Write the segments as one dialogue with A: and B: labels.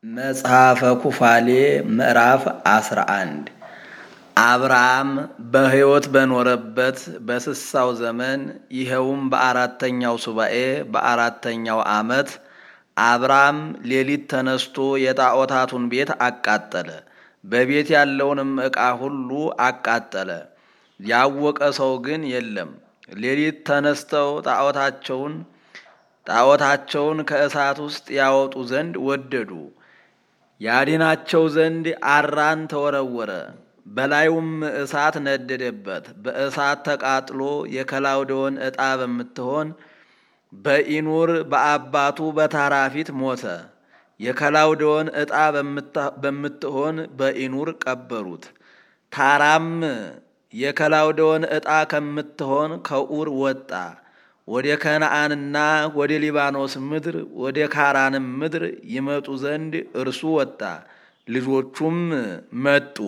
A: መጽሐፈ ኩፋሌ ምዕራፍ 11 አብርሃም በሕይወት በኖረበት በስሳው ዘመን ይኸውም በአራተኛው ሱባኤ በአራተኛው ዓመት አብርሃም ሌሊት ተነስቶ የጣዖታቱን ቤት አቃጠለ። በቤት ያለውንም ዕቃ ሁሉ አቃጠለ። ያወቀ ሰው ግን የለም። ሌሊት ተነስተው ጣዖታቸውን ጣዖታቸውን ከእሳት ውስጥ ያወጡ ዘንድ ወደዱ። ያድናቸው ዘንድ አራን ተወረወረ። በላዩም እሳት ነደደበት። በእሳት ተቃጥሎ የከላውዴዎን ዕጣ በምትሆን በኢኑር በአባቱ በታራ ፊት ሞተ። የከላውዴዎን ዕጣ በምትሆን በኢኑር ቀበሩት። ታራም የከላውዴዎን ዕጣ ከምትሆን ከኡር ወጣ። ወደ ከነዓንና ወደ ሊባኖስ ምድር ወደ ካራንም ምድር ይመጡ ዘንድ እርሱ ወጣ፣ ልጆቹም መጡ።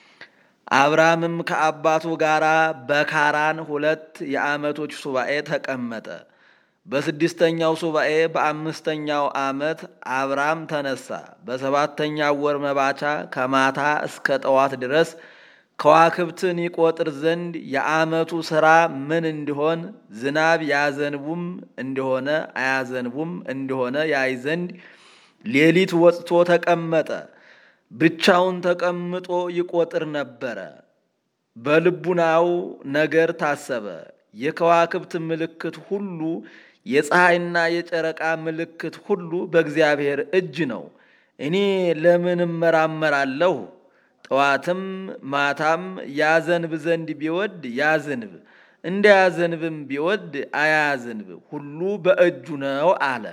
A: አብርሃምም ከአባቱ ጋር በካራን ሁለት የዓመቶች ሱባኤ ተቀመጠ። በስድስተኛው ሱባኤ በአምስተኛው ዓመት አብርሃም ተነሳ። በሰባተኛው ወር መባቻ ከማታ እስከ ጠዋት ድረስ ከዋክብትን ይቆጥር ዘንድ የዓመቱ ሥራ ምን እንዲሆን ዝናብ ያዘንቡም እንደሆነ አያዘንቡም እንደሆነ ያይ ዘንድ ሌሊት ወጥቶ ተቀመጠ። ብቻውን ተቀምጦ ይቆጥር ነበረ። በልቡናው ነገር ታሰበ። የከዋክብት ምልክት ሁሉ የፀሐይና የጨረቃ ምልክት ሁሉ በእግዚአብሔር እጅ ነው። እኔ ለምን እመራመራለሁ? ጠዋትም ማታም ያዘንብ ዘንድ ቢወድ ያዝንብ፣ እንዳያዘንብም ቢወድ አያዝንብ፣ ሁሉ በእጁ ነው አለ።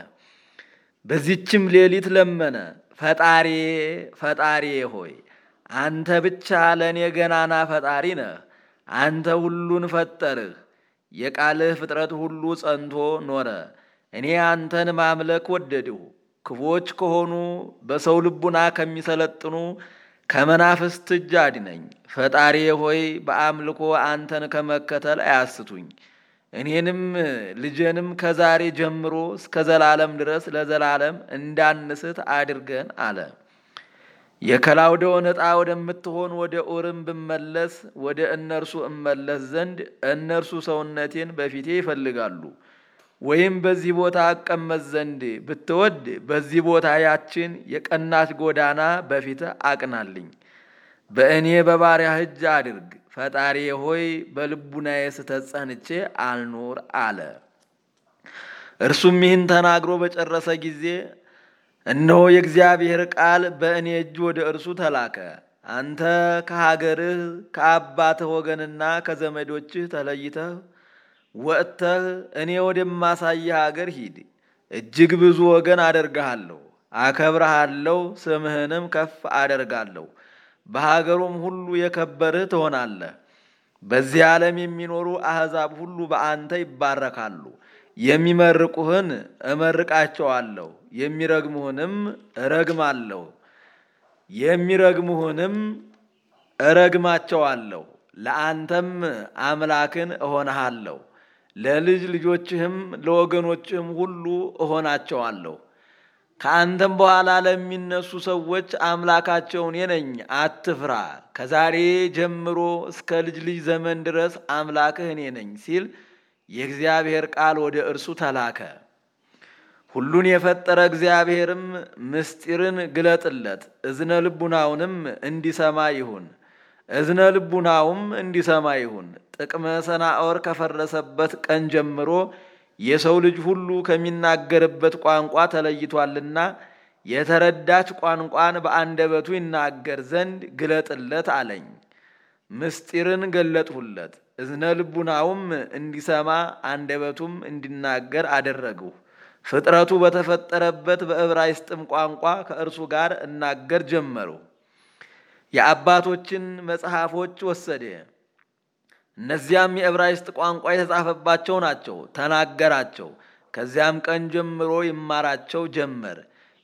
A: በዚችም ሌሊት ለመነ። ፈጣሪ ፈጣሪ ሆይ አንተ ብቻ ለእኔ ገናና ፈጣሪ ነህ። አንተ ሁሉን ፈጠርህ። የቃልህ ፍጥረት ሁሉ ጸንቶ ኖረ። እኔ አንተን ማምለክ ወደድሁ። ክፎች ከሆኑ በሰው ልቡና ከሚሰለጥኑ ከመናፍስት እጅ አድነኝ። ፈጣሪ ሆይ በአምልኮ አንተን ከመከተል አያስቱኝ። እኔንም ልጄንም ከዛሬ ጀምሮ እስከ ዘላለም ድረስ ለዘላለም እንዳንስት አድርገን አለ። የከላውዴዎን ዕጣ ወደምትሆን ወደ ኡርም ብመለስ ወደ እነርሱ እመለስ ዘንድ እነርሱ ሰውነቴን በፊቴ ይፈልጋሉ። ወይም በዚህ ቦታ አቀመጥ ዘንድ ብትወድ በዚህ ቦታ ያችን የቀናች ጎዳና በፊትህ አቅናልኝ። በእኔ በባሪያህ እጅ አድርግ። ፈጣሪ ሆይ በልቡናዬ ስተት ጸንቼ አልኖር አለ። እርሱም ይህን ተናግሮ በጨረሰ ጊዜ እነሆ የእግዚአብሔር ቃል በእኔ እጅ ወደ እርሱ ተላከ። አንተ ከሀገርህ ከአባትህ ወገንና ከዘመዶችህ ተለይተህ ወጥተህ እኔ ወደማሳይህ ሀገር ሂድ። እጅግ ብዙ ወገን አደርግሃለሁ፣ አከብረሃለሁ፣ ስምህንም ከፍ አደርጋለሁ። በሀገሩም ሁሉ የከበርህ ትሆናለህ። በዚህ ዓለም የሚኖሩ አሕዛብ ሁሉ በአንተ ይባረካሉ። የሚመርቁህን እመርቃቸዋለሁ፣ የሚረግሙህንም እረግማለሁ የሚረግሙህንም እረግማቸዋለሁ። ለአንተም አምላክን እሆንሃለሁ፣ ለልጅ ልጆችህም ለወገኖችህም ሁሉ እሆናቸዋለሁ። ከአንተም በኋላ ለሚነሱ ሰዎች አምላካቸው እኔ ነኝ፣ አትፍራ። ከዛሬ ጀምሮ እስከ ልጅ ልጅ ዘመን ድረስ አምላክህ እኔ ነኝ ሲል የእግዚአብሔር ቃል ወደ እርሱ ተላከ። ሁሉን የፈጠረ እግዚአብሔርም ምስጢርን ግለጥለት፣ እዝነ ልቡናውንም እንዲሰማ ይሁን እዝነ ልቡናውም እንዲሰማ ይሁን። ጥቅመ ሰናዖር ከፈረሰበት ቀን ጀምሮ የሰው ልጅ ሁሉ ከሚናገርበት ቋንቋ ተለይቷልና የተረዳች ቋንቋን በአንደበቱ ይናገር ዘንድ ግለጥለት አለኝ። ምስጢርን ገለጥሁለት፣ እዝነ ልቡናውም እንዲሰማ አንደበቱም እንዲናገር አደረግሁ። ፍጥረቱ በተፈጠረበት በዕብራይስጥም ቋንቋ ከእርሱ ጋር እናገር ጀመሩ። የአባቶችን መጽሐፎች ወሰደ። እነዚያም የዕብራይስጥ ቋንቋ የተጻፈባቸው ናቸው። ተናገራቸው። ከዚያም ቀን ጀምሮ ይማራቸው ጀመር።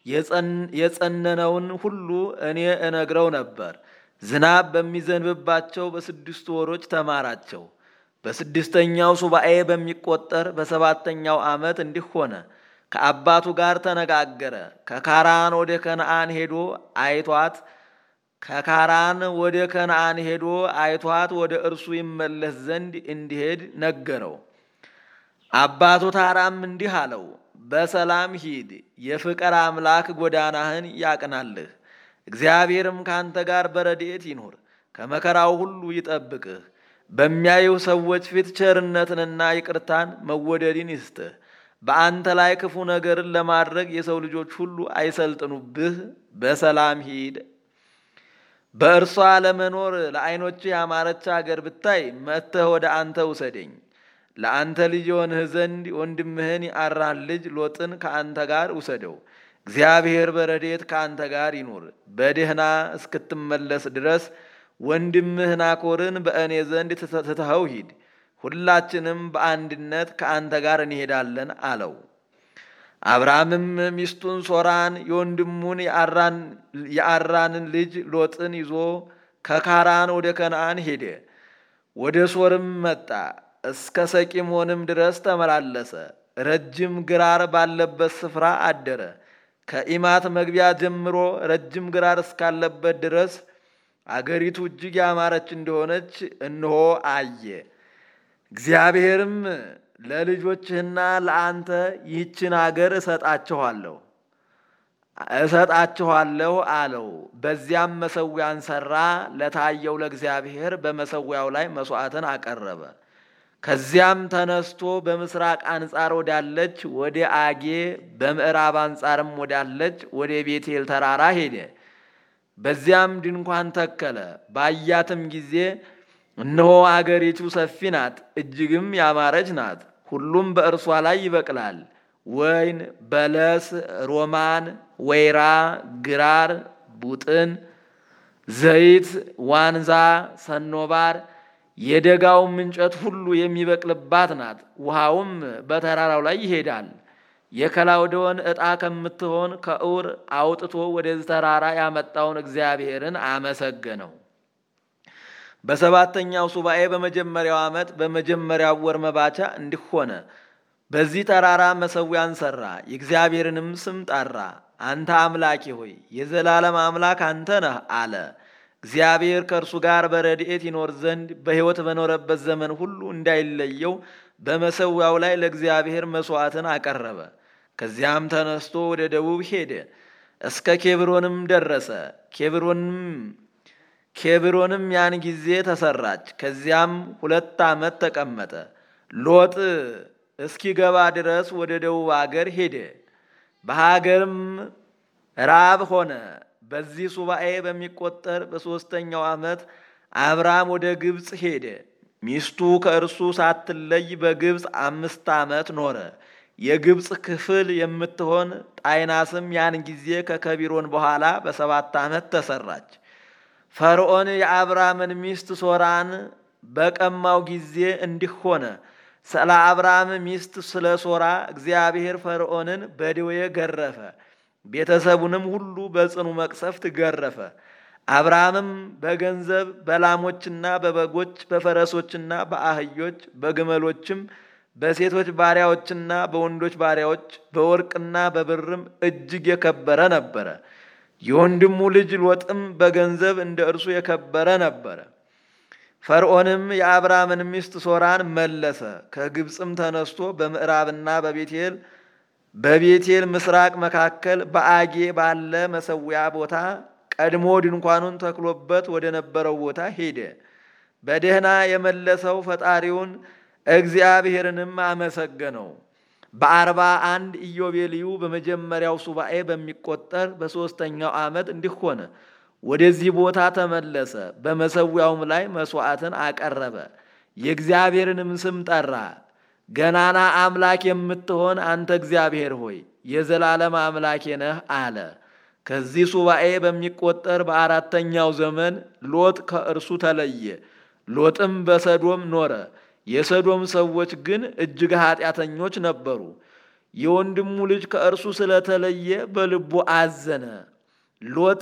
A: የጸነነውን ሁሉ እኔ እነግረው ነበር። ዝናብ በሚዘንብባቸው በስድስቱ ወሮች ተማራቸው። በስድስተኛው ሱባኤ በሚቆጠር በሰባተኛው ዓመት እንዲህ ሆነ። ከአባቱ ጋር ተነጋገረ። ከካራን ወደ ከነአን ሄዶ አይቷት ከካራን ወደ ከነአን ሄዶ አይቷት ወደ እርሱ ይመለስ ዘንድ እንዲሄድ ነገረው። አባቱ ታራም እንዲህ አለው፣ በሰላም ሂድ፣ የፍቅር አምላክ ጎዳናህን ያቅናልህ፣ እግዚአብሔርም ካንተ ጋር በረድኤት ይኑር፣ ከመከራው ሁሉ ይጠብቅህ፣ በሚያዩ ሰዎች ፊት ቸርነትንና ይቅርታን መወደድን ይስጥህ። በአንተ ላይ ክፉ ነገርን ለማድረግ የሰው ልጆች ሁሉ አይሰልጥኑብህ። በሰላም ሂድ። በእርሷ ለመኖር ለዓይኖች ያማረች አገር ብታይ መጥተህ ወደ አንተ ውሰደኝ። ለአንተ ልጅ የሆንህ ዘንድ ወንድምህን የአራን ልጅ ሎጥን ከአንተ ጋር ውሰደው። እግዚአብሔር በረድኤት ከአንተ ጋር ይኑር። በደህና እስክትመለስ ድረስ ወንድምህ ናኮርን በእኔ ዘንድ ትተኸው ሂድ። ሁላችንም በአንድነት ከአንተ ጋር እንሄዳለን አለው። አብርሃምም ሚስቱን ሶራን የወንድሙን የአራንን ልጅ ሎጥን ይዞ ከካራን ወደ ከነአን ሄደ። ወደ ሶርም መጣ። እስከ ሰቂሞንም ድረስ ተመላለሰ። ረጅም ግራር ባለበት ስፍራ አደረ። ከኢማት መግቢያ ጀምሮ ረጅም ግራር እስካለበት ድረስ አገሪቱ እጅግ ያማረች እንደሆነች እንሆ አየ። እግዚአብሔርም ለልጆችህና ለአንተ ይህችን አገር እሰጣችኋለሁ እሰጣችኋለሁ አለው። በዚያም መሰዊያን ሠራ። ለታየው ለእግዚአብሔር በመሰዊያው ላይ መሥዋዕትን አቀረበ። ከዚያም ተነስቶ በምስራቅ አንጻር ወዳለች ወደ አጌ በምዕራብ አንጻርም ወዳለች ወደ ቤቴል ተራራ ሄደ። በዚያም ድንኳን ተከለ። ባያትም ጊዜ እነሆ አገሪቱ ሰፊ ናት፣ እጅግም ያማረች ናት። ሁሉም በእርሷ ላይ ይበቅላል፣ ወይን፣ በለስ፣ ሮማን፣ ወይራ፣ ግራር፣ ቡጥን፣ ዘይት፣ ዋንዛ፣ ሰኖባር የደጋውም እንጨት ሁሉ የሚበቅልባት ናት። ውሃውም በተራራው ላይ ይሄዳል። የከላውዴዎን ዕጣ ከምትሆን ከዑር አውጥቶ ወደዚህ ተራራ ያመጣውን እግዚአብሔርን አመሰገነው። በሰባተኛው ሱባኤ በመጀመሪያው ዓመት በመጀመሪያው ወር መባቻ እንዲህ ሆነ። በዚህ ተራራ መሰዊያን ሠራ፣ የእግዚአብሔርንም ስም ጠራ። አንተ አምላኬ ሆይ የዘላለም አምላክ አንተ ነህ አለ። እግዚአብሔር ከእርሱ ጋር በረድኤት ይኖር ዘንድ በሕይወት በኖረበት ዘመን ሁሉ እንዳይለየው በመሰዊያው ላይ ለእግዚአብሔር መሥዋዕትን አቀረበ። ከዚያም ተነስቶ ወደ ደቡብ ሄደ፣ እስከ ኬብሮንም ደረሰ። ኬብሮንም ኬብሮንም ያን ጊዜ ተሰራች። ከዚያም ሁለት ዓመት ተቀመጠ። ሎጥ እስኪገባ ድረስ ወደ ደቡብ አገር ሄደ። በሀገርም ራብ ሆነ። በዚህ ሱባኤ በሚቆጠር በሦስተኛው ዓመት አብርሃም ወደ ግብፅ ሄደ። ሚስቱ ከእርሱ ሳትለይ በግብፅ አምስት ዓመት ኖረ። የግብፅ ክፍል የምትሆን ጣይናስም ያን ጊዜ ከከቢሮን በኋላ በሰባት ዓመት ተሰራች። ፈርዖን የአብርሃምን ሚስት ሶራን በቀማው ጊዜ እንዲህ ሆነ። ስለ አብርሃም ሚስት ስለ ሶራ እግዚአብሔር ፈርዖንን በድዌ ገረፈ፣ ቤተሰቡንም ሁሉ በጽኑ መቅሰፍት ገረፈ። አብርሃምም በገንዘብ በላሞችና በበጎች በፈረሶችና በአህዮች በግመሎችም በሴቶች ባሪያዎችና በወንዶች ባሪያዎች በወርቅና በብርም እጅግ የከበረ ነበረ። የወንድሙ ልጅ ሎጥም በገንዘብ እንደ እርሱ የከበረ ነበረ። ፈርዖንም የአብርሃምን ሚስት ሶራን መለሰ። ከግብፅም ተነስቶ በምዕራብና በቤቴል በቤቴል ምስራቅ መካከል በአጌ ባለ መሰዊያ ቦታ ቀድሞ ድንኳኑን ተክሎበት ወደ ነበረው ቦታ ሄደ። በደህና የመለሰው ፈጣሪውን እግዚአብሔርንም አመሰገነው። በአርባ አንድ ኢዮቤልዩ በመጀመሪያው ሱባኤ በሚቆጠር በሦስተኛው ዓመት እንዲህ ሆነ። ወደዚህ ቦታ ተመለሰ። በመሰዊያውም ላይ መሥዋዕትን አቀረበ። የእግዚአብሔርንም ስም ጠራ። ገናና አምላክ የምትሆን አንተ እግዚአብሔር ሆይ የዘላለም አምላኬ ነህ አለ። ከዚህ ሱባኤ በሚቆጠር በአራተኛው ዘመን ሎጥ ከእርሱ ተለየ። ሎጥም በሰዶም ኖረ። የሰዶም ሰዎች ግን እጅግ ኃጢአተኞች ነበሩ። የወንድሙ ልጅ ከእርሱ ስለተለየ በልቡ አዘነ። ሎጥ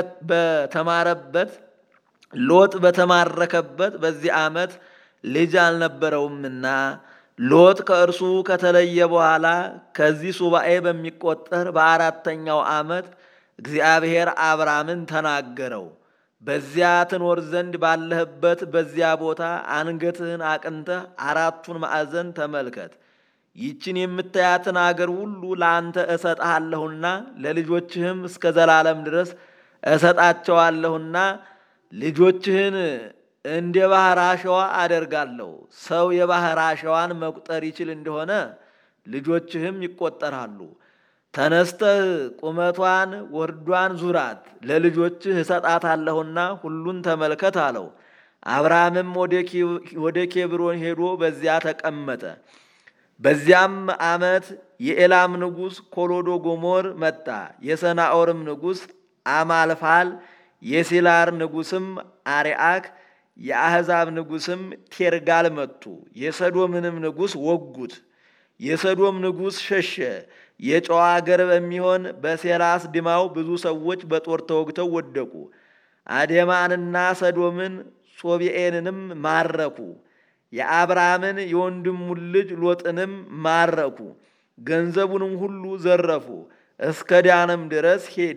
A: በተማረበት ሎጥ በተማረከበት በዚህ ዓመት ልጅ አልነበረውምና ሎጥ ከእርሱ ከተለየ በኋላ ከዚህ ሱባኤ በሚቆጠር በአራተኛው ዓመት እግዚአብሔር አብራምን ተናገረው። በዚያ ትኖር ዘንድ ባለህበት በዚያ ቦታ አንገትህን አቅንተህ አራቱን ማዕዘን ተመልከት። ይችን የምታያትን አገር ሁሉ ለአንተ እሰጥሃለሁና ለልጆችህም እስከ ዘላለም ድረስ እሰጣቸዋለሁና ልጆችህን እንደ ባህር አሸዋ አደርጋለሁ። ሰው የባህር አሸዋን መቁጠር ይችል እንደሆነ ልጆችህም ይቆጠራሉ። ተነስተህ ቁመቷን ወርዷን ዙራት፣ ለልጆችህ እሰጣታለሁና ሁሉን ተመልከት አለው። አብርሃምም ወደ ኬብሮን ሄዶ በዚያ ተቀመጠ። በዚያም ዓመት የኤላም ንጉሥ ኮሎዶ ጎሞር መጣ። የሰናኦርም ንጉሥ አማልፋል፣ የሲላር ንጉሥም አርአክ፣ የአሕዛብ ንጉሥም ቴርጋል መጡ። የሰዶምንም ንጉሥ ወጉት። የሰዶም ንጉሥ ሸሸ። የጨዋ አገር በሚሆን በሴራስ ድማው ብዙ ሰዎች በጦር ተወግተው ወደቁ። አዴማንና ሰዶምን ሶቢኤንንም ማረኩ። የአብርሃምን የወንድሙን ልጅ ሎጥንም ማረኩ። ገንዘቡንም ሁሉ ዘረፉ። እስከ ዳንም ድረስ ሄደ።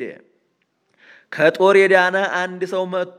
A: ከጦር የዳነ አንድ ሰው መጥቶ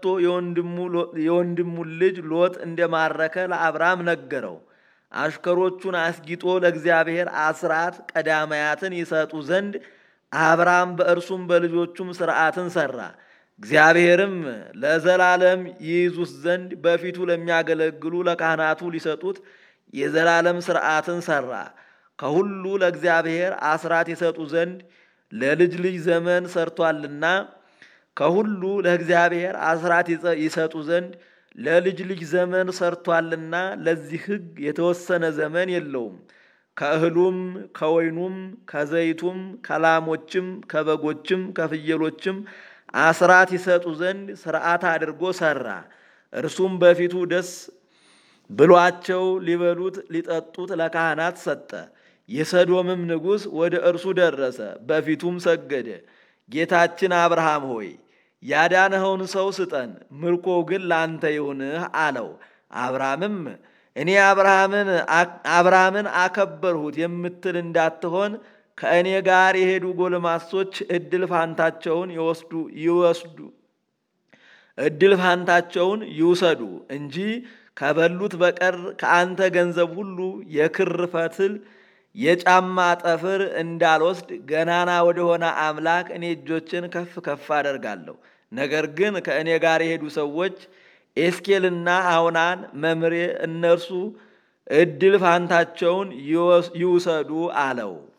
A: የወንድሙን ልጅ ሎጥ እንደማረከ ለአብርሃም ነገረው። አሽከሮቹን አስጊጦ ለእግዚአብሔር አስራት ቀዳማያትን ይሰጡ ዘንድ አብርሃም በእርሱም በልጆቹም ሥርዓትን ሠራ። እግዚአብሔርም ለዘላለም ይይዙት ዘንድ በፊቱ ለሚያገለግሉ ለካህናቱ ሊሰጡት የዘላለም ሥርዓትን ሠራ። ከሁሉ ለእግዚአብሔር አስራት ይሰጡ ዘንድ ለልጅ ልጅ ዘመን ሰርቷልና ከሁሉ ለእግዚአብሔር አስራት ይሰጡ ዘንድ ለልጅ ልጅ ዘመን ሰርቷልና ለዚህ ሕግ የተወሰነ ዘመን የለውም። ከእህሉም ከወይኑም ከዘይቱም ከላሞችም ከበጎችም ከፍየሎችም አስራት ይሰጡ ዘንድ ሥርዓት አድርጎ ሠራ። እርሱም በፊቱ ደስ ብሏቸው ሊበሉት ሊጠጡት ለካህናት ሰጠ። የሰዶምም ንጉሥ ወደ እርሱ ደረሰ፣ በፊቱም ሰገደ። ጌታችን አብርሃም ሆይ ያዳንኸውን ሰው ስጠን፣ ምርኮ ግን ላንተ ይሁንህ አለው። አብርሃምም እኔ አብርሃምን አከበርሁት የምትል እንዳትሆን ከእኔ ጋር የሄዱ ጎልማሶች እድል ፋንታቸውን ይወስዱ ይወስዱ እድል ፋንታቸውን ይውሰዱ እንጂ ከበሉት በቀር ከአንተ ገንዘብ ሁሉ የክር ፈትል የጫማ ጠፍር እንዳልወስድ ገናና ወደሆነ አምላክ እኔ እጆችን ከፍ ከፍ አደርጋለሁ። ነገር ግን ከእኔ ጋር የሄዱ ሰዎች ኤስኬልና አውናን መምሬ እነርሱ እድል ፋንታቸውን ይውሰዱ አለው።